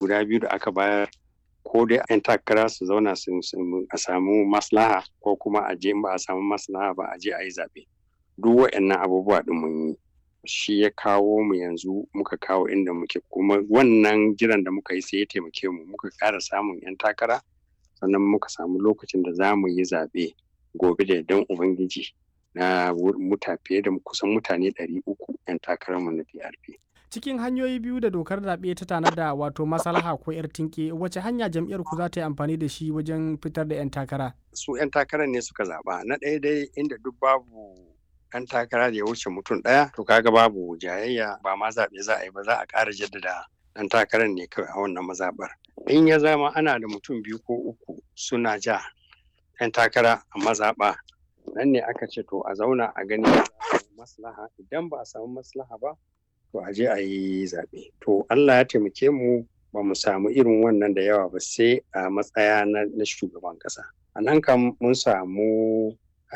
guda biyu da aka bayar ko dai 'yan takara su zauna a samu maslaha ko kuma a je ba a samu maslaha ba a je a yi zaɓe duk waɗannan abubuwa ɗin mun yi shi ya kawo mu yanzu muka kawo inda muke kuma wannan jiran da muka yi sai ya taimake mu muka ƙara samun 'yan takara sannan muka samu lokacin da za mu yi zaɓe gobe da dan ubangiji na muta fiye da kusan mutane 300 'yan takararmu na PRP. cikin hanyoyi biyu da dokar zaɓe ta tanada wato maslaha ko 'yar tinke wace hanya jam'iyyar ku za ta yi amfani da shi wajen fitar da 'yan takara su 'yan takarar ne suka zaɓa na ɗaya dai inda duk babu 'yan takara da ya wuce mutum ɗaya to kaga babu jayayya ba ma zaɓe za a yi ba za a ƙara jaddada ɗan takarar ne kawai a wannan mazaɓar in ya zama ana da mutum biyu ko uku suna ja 'yan takara a mazaɓa nan ne aka ce to a zauna a gani maslaha idan ba a samu maslaha ba to a je a yi zaɓe. To Allah ya taimake mu ba mu samu irin wannan da yawa ba sai a matsaya na shugaban ƙasa. A nan kam mun samu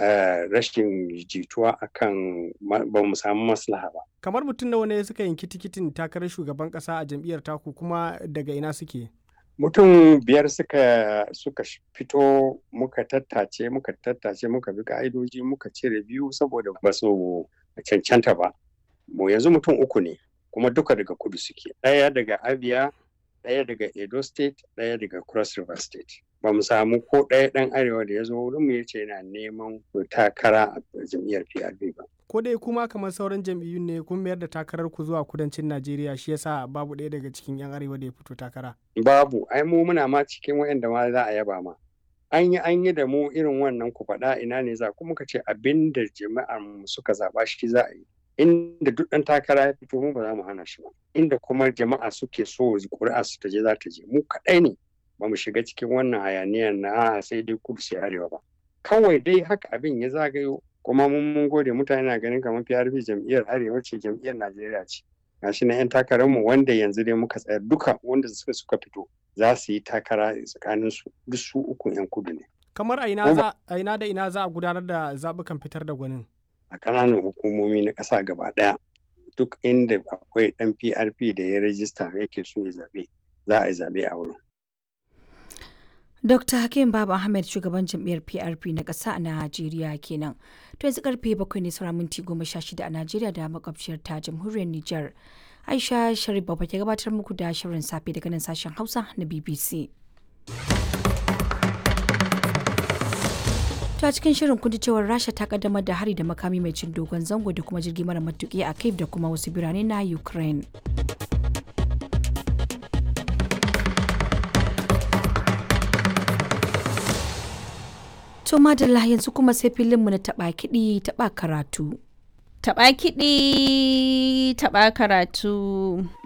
rashin jituwa akan ba mu samu maslaha ba. Kamar mutum nawa ne suka yanki tikitin takarar shugaban ƙasa a jam'iyyar taku kuma daga ina suke? Mutum biyar suka suka fito muka tattace muka tattace muka bi ka'idoji muka cire biyu saboda ba su cancanta ba. mu yanzu mutum uku ne kuma duka daga kudu suke ɗaya daga abia ɗaya daga edo state ɗaya daga cross river state ba mu samu ko ɗaya ɗan arewa da ya zo wurin mu yace yana neman takara a jam'iyyar prp ba ko dai kuma kamar sauran jam'iyyun ne kun mayar da takarar ku zuwa kudancin najeriya shi yasa babu ɗaya daga cikin yan arewa da ya fito takara babu ai mu muna ma cikin waɗanda ma za a yaba ma an yi an yi da mu irin wannan ku faɗa ina ne za kuma ka ce abin da jama'ar mu suka zaɓa shi za a yi inda duk ɗan takara ya fito mu ba za mu hana shi ba inda kuma jama'a suke so ƙuri'a su ta je za ta je mu kaɗai ne ba mu shiga cikin wannan hayaniyar na sai dai kudu sai arewa ba kawai dai haka abin ya zagayo kuma mun mun gode mutane na ganin kamar PRP jam'iyyar arewa ce jam'iyyar Najeriya ce gashi na 'yan takararmu wanda yanzu dai muka tsaya duka wanda suka suka fito za su yi takara tsakanin su duk su uku 'yan kudu ne kamar a ina da ina za a gudanar da zaɓukan fitar da gwanin a ƙananan hukumomi na ƙasa gaba ɗaya duk inda akwai ɗan PRP da ya rajista yake so ya zaɓe za a yi zaɓe a wurin. Dr. Hakim Baba Ahmed shugaban jam'iyyar PRP na ƙasa a Najeriya kenan. To yanzu karfe bakwai ne sauran minti goma sha shida a Najeriya da makwabciyar ta jamhuriyar Nijar. Aisha Sharif Baba ke gabatar muku da shirin safe daga nan sashen Hausa na BBC. ta cikin shirin kun cewar rasha ta kaddamar da hari da makami mai cin dogon zango da kuma jirgi mara matuki a kiev da kuma wasu birane na ukraine to madalla yanzu kuma sai filinmu na taba kiɗi taba karatu taba kiɗi taba karatu